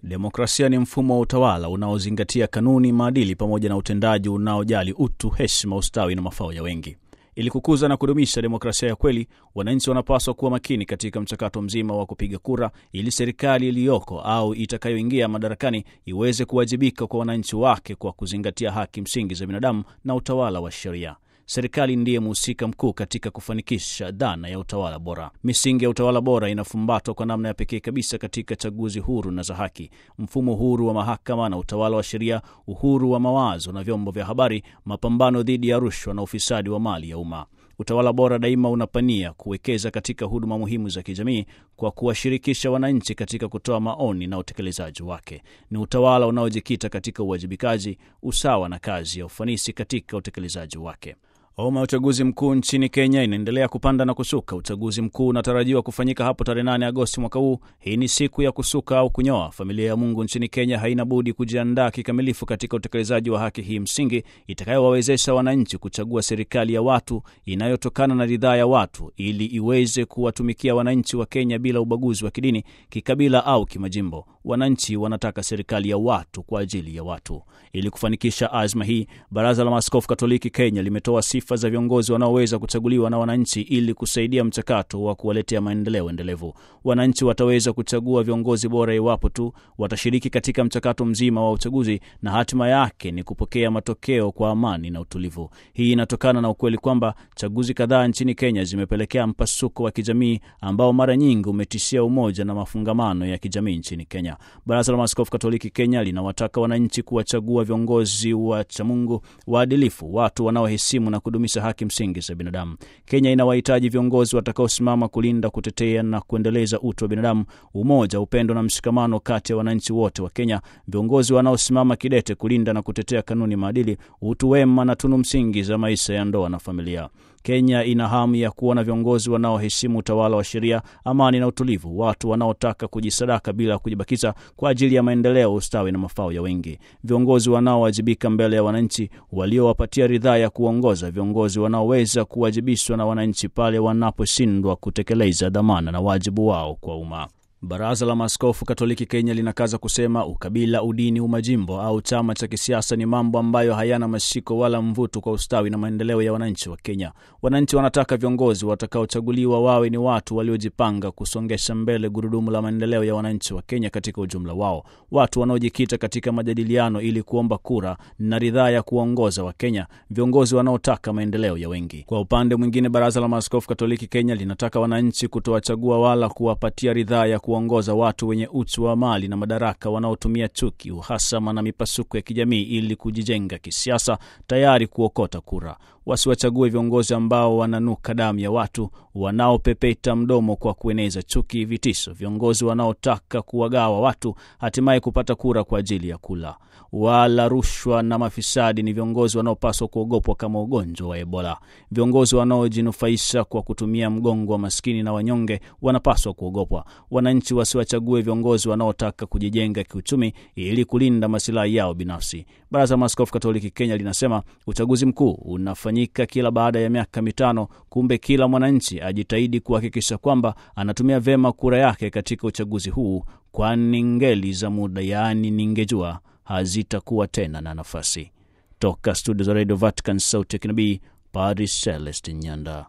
Demokrasia ni mfumo wa utawala unaozingatia kanuni, maadili pamoja na utendaji unaojali utu, heshima, ustawi na mafao ya wengi. Ili kukuza na kudumisha demokrasia ya kweli, wananchi wanapaswa kuwa makini katika mchakato mzima wa kupiga kura, ili serikali iliyoko au itakayoingia madarakani iweze kuwajibika kwa wananchi wake kwa kuzingatia haki msingi za binadamu na utawala wa sheria. Serikali ndiye mhusika mkuu katika kufanikisha dhana ya utawala bora. Misingi ya utawala bora inafumbatwa kwa namna ya pekee kabisa katika chaguzi huru na za haki, mfumo huru wa mahakama na utawala wa sheria, uhuru wa mawazo na vyombo vya habari, mapambano dhidi ya rushwa na ufisadi wa mali ya umma. Utawala bora daima unapania kuwekeza katika huduma muhimu za kijamii kwa kuwashirikisha wananchi katika kutoa maoni na utekelezaji wake. Ni utawala unaojikita katika uwajibikaji, usawa na kazi ya ufanisi katika utekelezaji wake. Homa ya uchaguzi mkuu nchini Kenya inaendelea kupanda na kusuka. Uchaguzi mkuu unatarajiwa kufanyika hapo tarehe 8 Agosti mwaka huu. Hii ni siku ya kusuka au kunyoa. Familia ya Mungu nchini Kenya haina budi kujiandaa kikamilifu katika utekelezaji wa haki hii msingi itakayowawezesha wananchi kuchagua serikali ya watu inayotokana na ridhaa ya watu, ili iweze kuwatumikia wananchi wa Kenya bila ubaguzi wa kidini, kikabila au kimajimbo. Wananchi wanataka serikali ya watu kwa ajili ya watu. Ili kufanikisha azma hii, Baraza la Maaskofu Katoliki Kenya limetoa sifa za viongozi wanaoweza kuchaguliwa na wananchi ili kusaidia mchakato wa kuwaletea maendeleo endelevu. Wananchi wataweza kuchagua viongozi bora iwapo tu watashiriki katika mchakato mzima wa uchaguzi, na hatima yake ni kupokea matokeo kwa amani na utulivu. Hii inatokana na ukweli kwamba chaguzi kadhaa nchini Kenya zimepelekea mpasuko wa kijamii ambao mara nyingi umetishia umoja na mafungamano ya kijamii nchini Kenya. Baraza la Maaskofu Katoliki Kenya linawataka wananchi kuwachagua viongozi wa chamungu, waadilifu, watu wanaoheshimu na kudumisha haki msingi za binadamu. Kenya inawahitaji viongozi watakaosimama kulinda, kutetea na kuendeleza utu wa binadamu, umoja, upendo na mshikamano kati ya wananchi wote wa Kenya, viongozi wanaosimama kidete kulinda na kutetea kanuni, maadili, utu wema na tunu msingi za maisha ya ndoa na familia. Kenya ina hamu ya kuona viongozi wanaoheshimu utawala wa sheria, amani na utulivu, watu wanaotaka kujisadaka bila kujibakiza kwa ajili ya maendeleo, ustawi na mafao ya wengi, viongozi wanaowajibika mbele ya wananchi, waliowapatia ridhaa ya kuongoza, viongozi wanaoweza kuwajibishwa na wananchi pale wanaposhindwa kutekeleza dhamana na wajibu wao kwa umma. Baraza la Maaskofu Katoliki Kenya linakaza kusema ukabila, udini, umajimbo au chama cha kisiasa ni mambo ambayo hayana mashiko wala mvuto kwa ustawi na maendeleo ya wananchi wa Kenya. Wananchi wanataka viongozi watakaochaguliwa wawe ni watu waliojipanga kusongesha mbele gurudumu la maendeleo ya wananchi wa Kenya katika ujumla wao, watu wanaojikita katika majadiliano ili kuomba kura na ridhaa ya kuongoza wa Kenya, viongozi wanaotaka maendeleo ya wengi. Kwa upande mwingine, Baraza la Maaskofu Katoliki Kenya linataka wananchi kutowachagua wala kuwapatia ridhaa ya ongoza watu wenye uchu wa mali na madaraka wanaotumia chuki, uhasama na mipasuko ya kijamii ili kujijenga kisiasa, tayari kuokota kura. Wasiwachague viongozi ambao wananuka damu ya watu, wanaopepeta mdomo kwa kueneza chuki, vitisho, viongozi wanaotaka kuwagawa watu, hatimaye kupata kura kwa ajili ya kula. Wala rushwa na mafisadi ni viongozi wanaopaswa kuogopwa kama ugonjwa wa Ebola. Viongozi wanaojinufaisha kwa kutumia mgongo wa maskini na wanyonge wanapaswa kuogopwa. Wananchi wasiwachague viongozi wanaotaka kujijenga kiuchumi ili kulinda masilahi yao binafsi. Baraza la Maaskofu Katoliki Kenya linasema uchaguzi mkuu unafanyika kila baada ya miaka mitano. Kumbe kila mwananchi ajitahidi kuhakikisha kwamba anatumia vyema kura yake katika uchaguzi huu, kwani ngeli za muda, yaani ningejua, hazitakuwa tena na nafasi. Toka studio za Radio Vatican, sauti ya kinabii, Padri Celestin Nyanda.